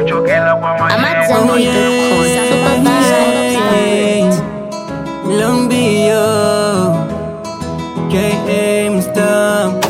AmadZanbury.com. Supervisor. Lumbio KM Star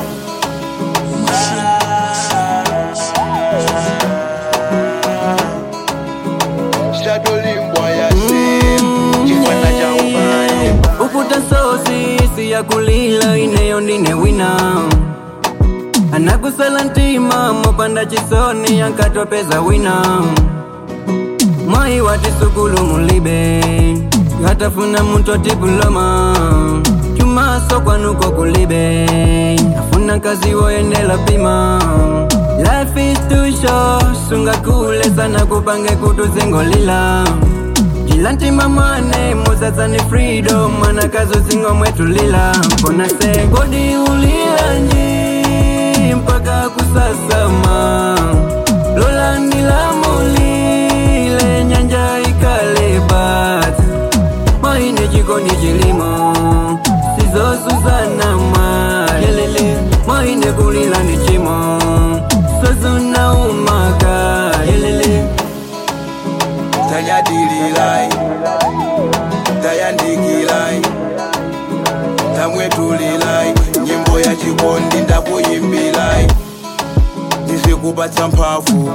shadolimbwa ya sim chifana cha ubaya Ukuta sosi si ya kulila ineyo ndine wina anakusala ntima mopanda chisoni ankatopeza wina mwai watisukulu mulibe atafuna muntu atipuloma chumaso kwanuko kulibe afuna kazi woyendela pima life is too short sunga kule sana kupange kutuzingolila jila ntima mwane muzazani freedom mwana kazi uzingo mwetulila mbona se godi ulilanji mpaka kusasama lola nilamulile nyanja ikalebat maine jikoni jilimo sizosuzana mayelele maine kulila ni chimo sozuna umaka yelele tayadililai tayandikilai tamwetulilai nyimbo ya chikondi ndakuyimbilai ndizikupatsa mphafu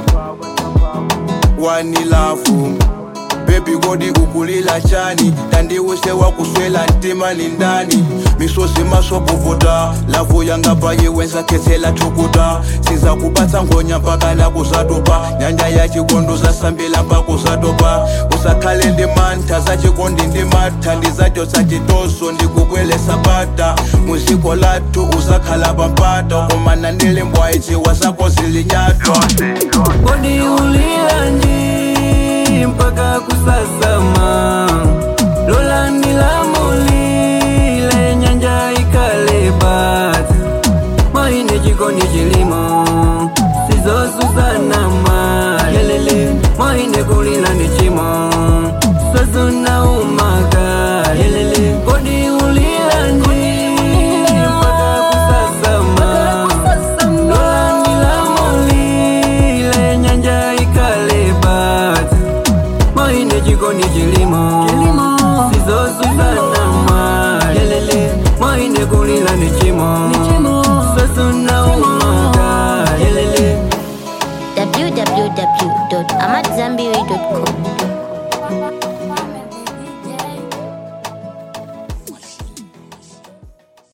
wanilafu bebi kodi ukulila chani tandiwise wakuswela ntima ni ndani misozi masokuvuta lavu yanga payiwenza khetsela thukuta sizakupatsa ngonya mpaka nakuzatopa nyanja ya chikondo zasambila mpaka uzatopa usakhale ndi mantha za chikondi ndi matha ndizachotsa chitoso ndikubwelesa pata muziko lathu uzakhala pampata komana ndilembwa ichiwa zako zilinyato Bodi ulilanji mpaka kusasama Lola nilamulile nyanja ikalebat Maine jikoni chilimo Sizosuzana mayelele Maine kulila ni chimo Sozuna umaka yelele Bodi ulilanji mpaka kusasama Lola nilamulile nyanja ikalebat Maine jikoni chilimo Sizosuzana mayelele Maine kulila ni chimo Sozuna umaka yelele www.amadzanbury.com.